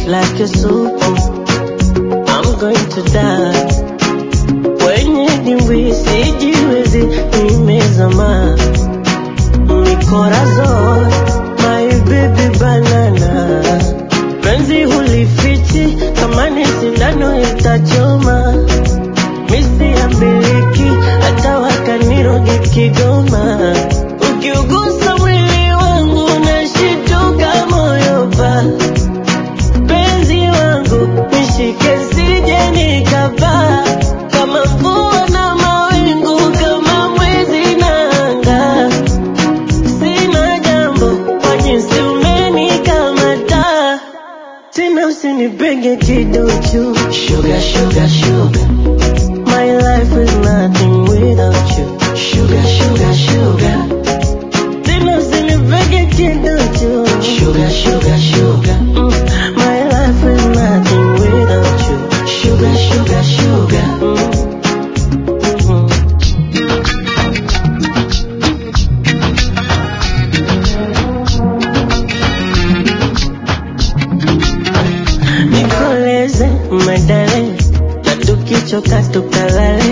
like a soup. I'm going to die. Kwenye dimbwi sijiwezi, nimezama mikorazon, my baby banana. Penzi hulifichi, kama ni sindano itachoma. Misi ya miliki, hata wakaniroge Kigoma. Ukiugusa mwili wangu, nashituka moyo pa penzi wangu nishike sije nikapaa kama mvua na mawingu kama mwezi na anga sina jambo kwa jinsi umenikamata tena usinipenge kidochu sugar, sugar, sugar. My life is nothing without you sugar, sugar, sugar. Tena usinipenge kidochu sugar, sugar, sugar. Mm. My life is nothing without you sugar, sugar, sugar. Mm. Mm. nikoleze medale na tukichoka tukalale